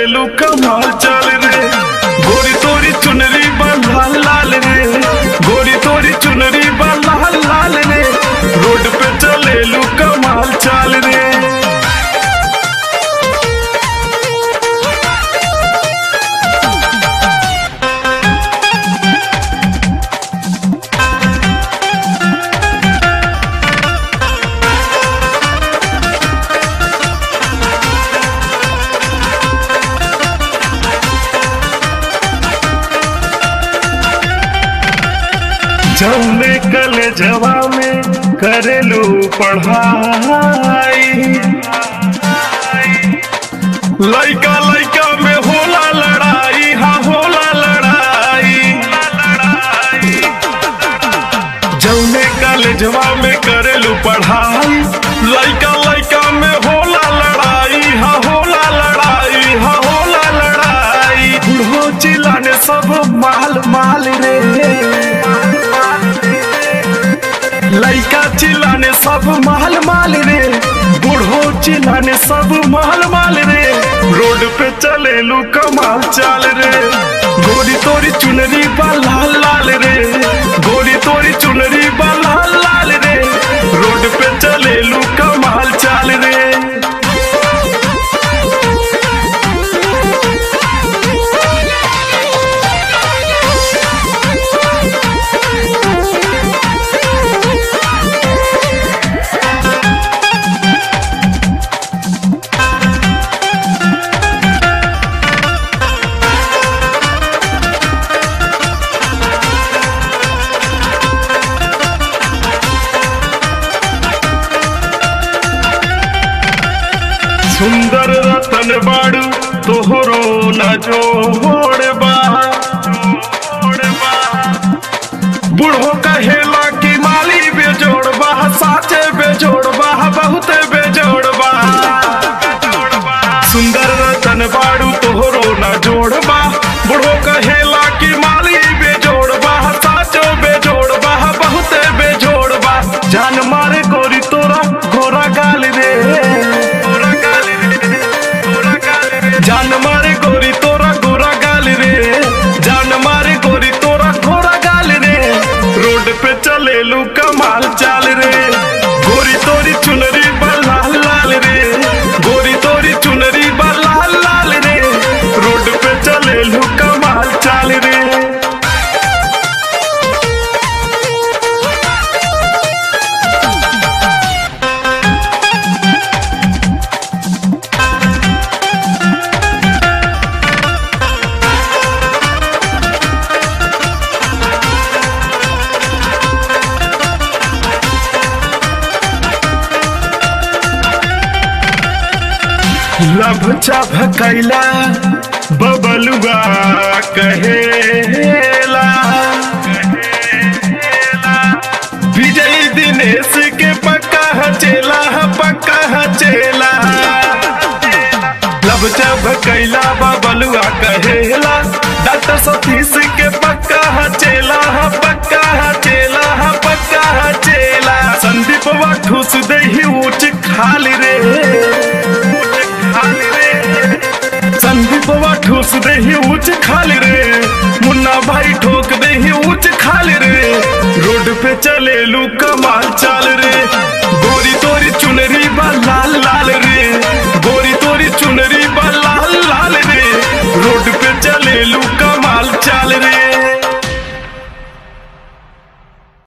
चलेलू कमाल चाल रे गोरी तोरी चुनरी बा लाल लाल रे गोरी तोरी चुनरी बा लाल लाल रे रोड पे चलेलू कमाल चाल रे जौने कल जवा में करेलू पढ़ाई लइका लइका में होला लड़ाई हाँ होला लड़ाई जौने कॉलेजवा में करेलू पढ़ाई लइका लइका में होला लड़ाई हाँ होला लड़ाई हाँ होला लड़ाई बुढ़ो चिल्लाने सब माल माल रे लइका चिल्लाने सब माल माल रे बूढ़ो चिल्लाने सब माल माल रे रोड पे चलेलू कमाल चाल रे गोरी तोरी चुनरी बा लाल लाल रे गोरी तोरी चुनरी बा लाल लाल रे रोड पे चलेलू कमाल चाल रे सुंदर रतन बाड़ू तोहरो न जोड़बा बूढ़ो कहेला कि माली बेजोड़बा साचे बेजोड़बा बहुते बेजोड़बा सुंदर रतन बाड़ू तोहरो न जोड़बा बूढ़ो कहेला कि माली बेजोड़बा साचो बेजोड़बा बहुते बेजोड़बा जान मारे गोरी तोरा गोरा गाल रे गोरा गाल रे गोरा गाल रे जान मारे गोरी तोरा गोरा गाल रे जान मारे गोरी तोरा गोरा गाल रे रोड पे चलेलू कमाल चाल रे गोरी तोरी चुनरी बा लाल लाल रे गोरी तोरी चुनरी बा लाल लाल रे रोड पे चलेलू कमाल चाल रे लभ भकैला बबलुआ कहेला विजय दिनेश के पक्का हचेला पक्का हचेला लब भकैला बबलुआ कहेला डॉक्टर सतीश के पक्का हचेला पक्का हचेला पक्का हचेला संदीप वा ठूस दे ही ऊंच खाल रे खाल रे संदीप वा ठूस दे ही ऊंच खाल रे मुन्ना भाई ठोक दे ही ऊंच खाल रे रोड पे चले लू कमाल चाल रे